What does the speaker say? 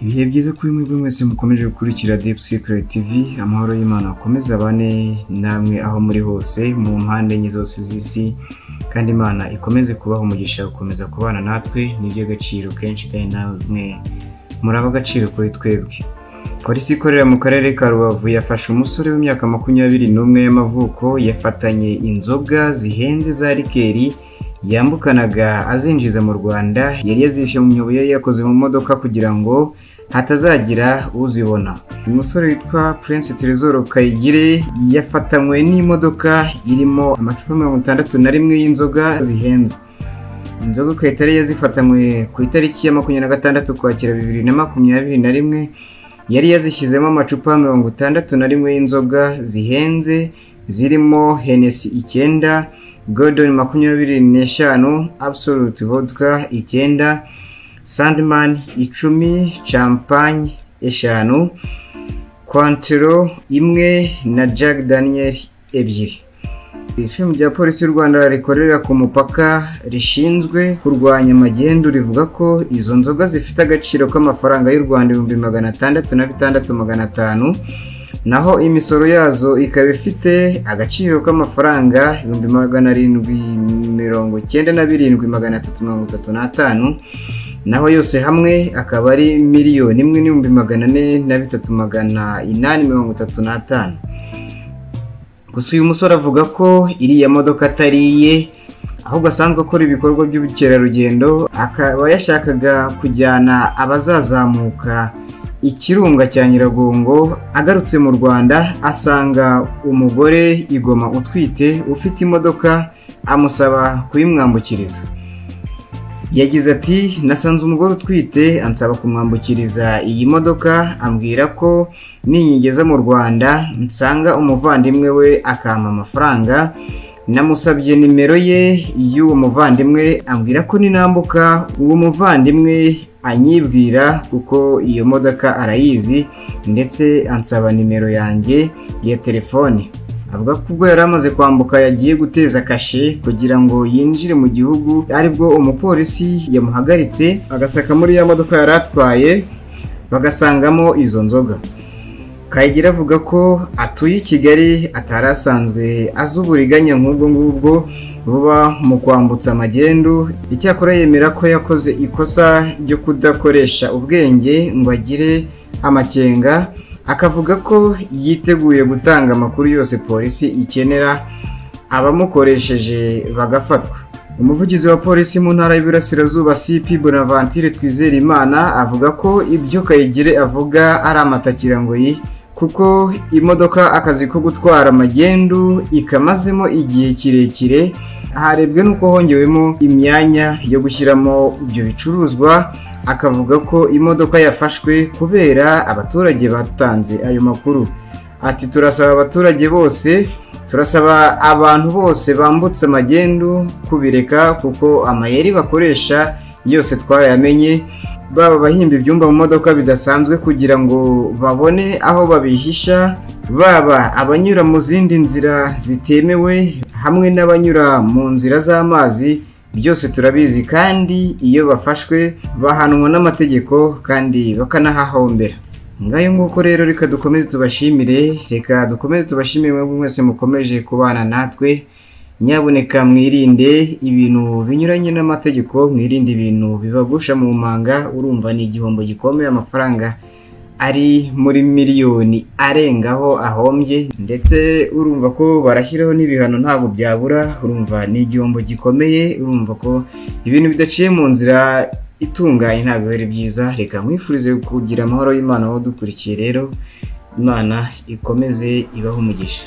ibihe byiza kuri mwebwe mwese mukomeje gukurikira Deep Secret TV amahoro y'Imana akomeze abane namwe aho muri hose mu mpande enye zose z'isi kandi Imana ikomeze kubaha umugisha gukomeza kubana natwe ni iby'agaciro kenshi kandi namwe muri agaciro kuri twebwe polisi ikorera mu karere ka rubavu yafashe umusore w'imyaka makumyabiri n'umwe y'amavuko yafatanye inzoga zihenze za rikeri yambukanaga azinjiza mu rwanda yari yazishe mu myobo yari yakoze mu modoka kugira ngo hatazagira uzibona uyu musore witwa prince teresoro kayigire yafatanywe n'imodoka irimo amacupa mirongo itandatu na rimwe y'inzoga zihenze inzoga ku itari yazifatanywe ku itariki ya makumyabiri na gatandatu ukwakira bibiri na makumyabiri na rimwe yari yazishyizemo amacupa mirongo itandatu na rimwe y'inzoga zihenze zirimo henesi icyenda godoni makumyabiri n'eshanu absolute vodka icyenda sandman icumi champagne eshanu kwantero imwe na jack daniel ebyiri ishami rya polisi y'u rwanda rikorera ku mupaka rishinzwe kurwanya magendu rivuga ko izo nzoga zifite agaciro k'amafaranga y'u rwanda ibihumbi magana atandatu na bitandatu magana atanu naho imisoro yazo ikaba ifite agaciro k'amafaranga ibihumbi magana arindwi mirongo icyenda na birindwi magana atatu mirongo itatu n'atanu naho yose hamwe akaba ari miliyoni imwe n'ibihumbi magana ane na bitatu magana inani mirongo itatu n'atanu gusa uyu musore avuga ko iriya modoka atari iye ahubwo asanzwe akora ibikorwa by'ubukerarugendo akaba yashakaga kujyana abazazamuka ikirunga cya nyiragongo agarutse mu rwanda asanga umugore igoma utwite ufite imodoka amusaba kuyimwambukiriza yagize ati nasanze umugore utwite ansaba kumwambukiriza iyi modoka ambwira ko ninyigeza mu rwanda nsanga umuvandimwe we akampa amafaranga namusabye nimero ye y'uwo muvandimwe ambwira ko ninambuka uwo muvandimwe anyibwira kuko iyo modoka arayizi ndetse ansaba nimero yanjye ya telefone avuga ko ubwo yari amaze kwambuka yagiye guteza kashe kugira ngo yinjire mu gihugu aribwo umupolisi yamuhagaritse agasaka muri ya modoka yari atwaye bagasangamo izo nzoga kayigira avuga ko atuye i kigali atari asanzwe azi uburiganya nk'ubwo ngubwo buba mu kwambutsa amagendu icyakora yemera ko yakoze ikosa ryo kudakoresha ubwenge ngo agire amakenga akavuga ko yiteguye gutanga amakuru yose polisi ikenera abamukoresheje bagafatwa umuvugizi wa polisi mu ntara y'Iburasirazuba CP Bonaventure Twizerimana avuga ko ibyo Kayigire avuga ari amatakirangoyi kuko imodoka akazi ko gutwara magendu ikamazemo igihe kirekire harebwe n'uko hongewemo imyanya yo gushyiramo ibyo bicuruzwa akavuga ko imodoka yafashwe kubera abaturage batanze ayo makuru ati turasaba abaturage bose turasaba abantu bose bambutse amagendu kubireka kuko amayeri bakoresha yose twayamenye baba abahimba ibyumba mu modoka bidasanzwe kugira ngo babone aho babihisha baba abanyura mu zindi nzira zitemewe hamwe n'abanyura mu nzira z'amazi byose turabizi kandi iyo bafashwe bahanwa n'amategeko kandi bakanahahombera ngayo nguko rero reka dukomeze tubashimire reka dukomeze tubashimire mwebwe mwese mukomeje kubana natwe nyaboneka mwirinde ibintu binyuranye n'amategeko mwirinde ibintu bibagusha mu manga urumva ni igihombo gikomeye amafaranga ari muri miliyoni arengaho ahombye ndetse urumva ko barashyiraho n'ibihano ntabwo byabura urumva ni igihombo gikomeye urumva ko ibintu bidaciye mu nzira itunganye ntabwo ari byiza reka mwifurize kugira amahoro y'imana aho dukurikiye rero imana ikomeze ibaho umugisha